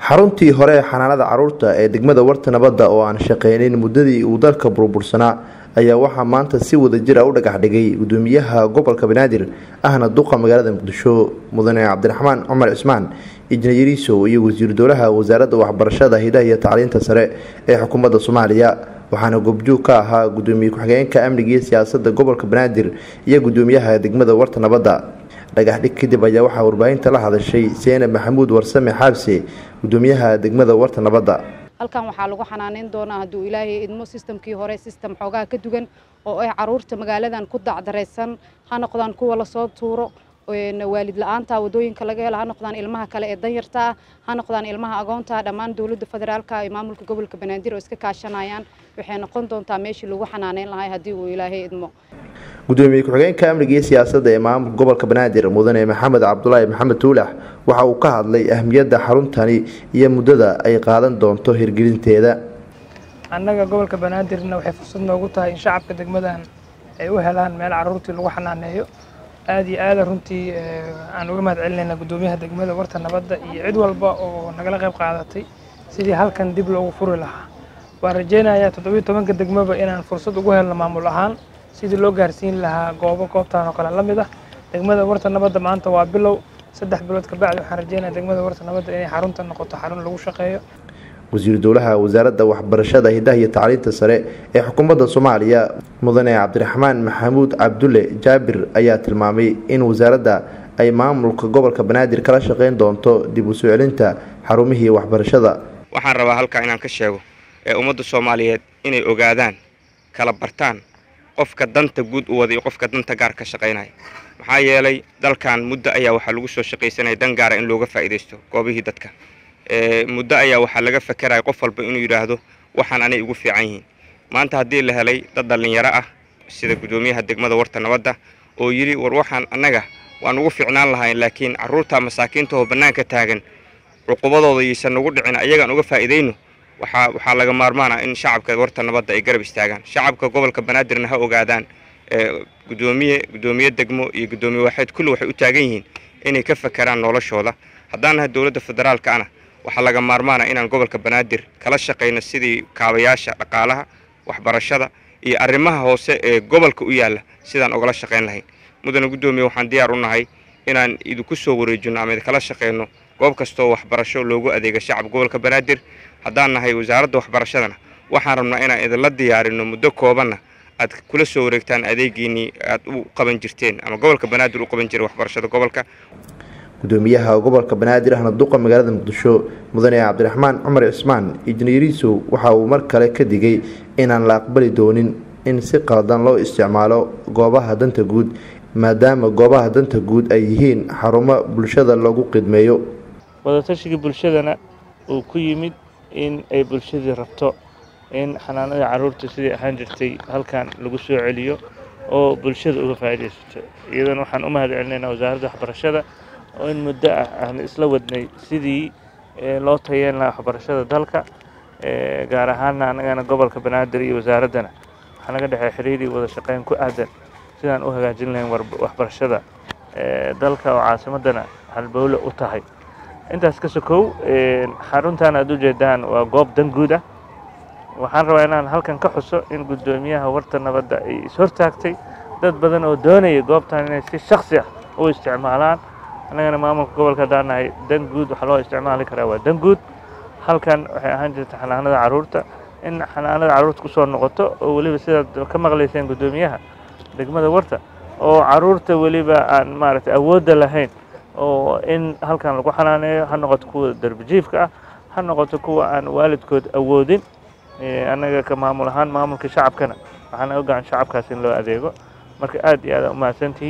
xaruntii hore ee xanaanada caruurta ee degmada warta nabadda oo aan shaqeynin muddadii uu dalka burbursanaa ayaa waxaa maanta si wadajir a u dhagax dhigay gudoomiyaha gobolka banaadir ahna duqa magaalada muqdisho mudane cabdiraxmaan cumar cismaan injineeriso iyo wasiiru dowlaha wasaaradda waxbarashada hidaha iyo tacliinta sare ee xukuumadda soomaaliya waxaana goobjoog ka ahaa gudoomiye ku-xigeenka amniga iyo siyaasadda gobolka banaadir iyo gudoomiyaha degmada warta nabadda dhagax dhig kadib ayaa waxaa warbaahinta la hadashay seenab maxamuud warsame xaabse gudoomiyaha degmada warta nabadda halkan waxaa lagu xanaaneyn doonaa hadduu ilaahay idmo sistamkii hore sistem xoogaha ka dugan oo ay caruurta magaaladan ku dacdaraysan ha noqdaan kuwa lasoo tuuro waalid la-aanta wadooyinka laga helo ha noqdaan ilmaha kale ee danyarta ah ha noqdaan ilmaha agoonta dhammaan dowladda federaalka iyo maamulka gobolka banaadir oo iska kaashanayaan waxay noqon doontaa meeshii lagu xanaaneyn lahay haddii uu ilaahay idmo gudoomiye ku-xigeenka amniga iyo siyaasadda ee maamulka gobolka banaadir mudane maxamed cabdulaahi maxamed tuulax waxa uu ka hadlay ahmiyadda xaruntani iyo muddada ay qaadan doonto hirgelinteeda annaga gobolka banaadirna waxay fursad noogu tahay in shacabka degmadan ay u helaan meel caruurtii lagu xanaaneeyo aada iyo aada runtii aan uga mahad celinayna guddoomiyaha degmada warta nabadda iyo cid walba oo nagala qayb qaadatay sidii halkan dib loogu furi lahaa waan rajeynayaa toddobiyo tobanka degmaba inaan fursad ugu helno maamul ahaan sidii loo gaarsiin lahaa goobo goobtan oo kale la mid ah degmada warta nabadda maanta waa bilow saddex bilood kabacdi waxaan rajeynaya degmada warta nabadda inay xarunta noqoto xarun lagu shaqeeyo wasiiru dowlaha wasaaradda waxbarashada hidaha iyo tacliinta sare ee xukuumadda soomaaliya mudane cabdiraxmaan maxamuud cabdulle jaabir ayaa tilmaamay in wasaaradda ay maamulka gobolka banaadir kala shaqeyn doonto dib u soo celinta xarumihii waxbarashada waxaan rabaa halkaa inaan ka sheego ee ummadda soomaaliyeed inay ogaadaan kala bartaan qofka danta guud u wada iyo qofka danta gaar ka shaqaynaya maxaa yeelay dalkan muddo ayaa waxaa lagu soo shaqaysanaya dan gaara in looga faa'iidaysto goobihii dadka muddo ayaa waxaa laga fakeraya qof walba inuu yidhaahdo waxaan anay ugu fiican yihiin maanta haddii la helay dad dhallinyaro ah sida guddoomiyaha degmada warta nabadda oo yidhi war waxaan annaga waan ugu fiicnaan lahayn laakiin carruurta masaakiinta oo bannaanka taagan cuqubadooda yaysan nagu dhicin ayagaan uga faa'iidayno waxaa waxaa laga maarmaana in shacabka warta nabadda ay garab istaagaan shacabka gobolka banaadirna ha ogaadaan gudoomiye guddoomiye degmo iyo guddoomiye waaxeed kulli waxay u taagan yihiin inay ka fakeraan noloshooda haddaan nahay dowladda federaalka ana waxaa laga maarmaana inaan gobolka banaadir kala shaqayno sidii kaabayaasha dhaqaalaha waxbarashada iyo arrimaha hoose ee gobolka u yaalla sidaan ogala shaqayn lahayn mudane guddoomiye waxaan diyaar u nahay inaan idinku soo wareejino ama idinkala shaqayno goob kastoo waxbarasho loogu adeega shacab gobolka banaadir haddaan nahay wasaaradda waxbarashadana waxaan rabnaa inaan idinla diyaarino muddo koobanna aad kula soo wareegtaan adeegiinii aad u qaban jirteen ama gobolka banaadir u qaban jiray waxbarashada gobolka gudoomiyaha gobolka banaadir ahna duqa magaalada muqdisho mudane cabdiraxmaan cumar cismaan injineeriso waxa uu mar kale ka digay inaan la aqbali doonin in si qaldan loo isticmaalo goobaha danta guud maadaama goobaha danta guud ay yihiin xarumo bulshada lagu qidmeeyo wadatashiga bulshadana uu ku yimid in ay bulshadii rabto in xanaanada caruurta sidai ahaan jirtay halkan lagu soo celiyo oo bulshada uga faa'iidaysato iyadana waxaan u mahad celinaynaa wasaaradda waxbarashada oo in muddo ah aan isla wadnay sidii loo tayeen lahaa waxbarashada dalka gaar ahaana annagana gobolka banaadir iyo wasaaraddana waxaa naga dhexey xiriir iyo wada shaqeyn ku aadan sidaan u hagaajin lahayn waxbarashada dalka oo caasimaddana halbowle u tahay intaas ka sokow xaruntan aad ujeedaan waa goob dan guud ah waxaan rabaa inaan halkan ka xuso in guddoomiyaha warta nabadda ay ishortaagtay dad badan oo doonaya goobtan inay si shaksi ah u isticmaalaan annagana maamulka gobolka haddaan nahay dan guud waxaa loo isticmaali karaa waa dan guud halkan waxay ahaan jirta xanaanada carruurta in xanaanada carruurta kusoo noqoto oo weliba sidaad ka maqlayseen guddoomiyaha degmada warta oo carruurta weliba aan maaragtay awoodda lahayn oo in halkan lagu xanaaneeyo ha noqoto kuwa darbijiifka ah ha noqoto kuwa aan waalidkood awoodin annaga ka maamul ahaan maamulka shacabkana waxaa naga gacan shacabkaas in loo adeego marka aad iyo aad umahadsantihi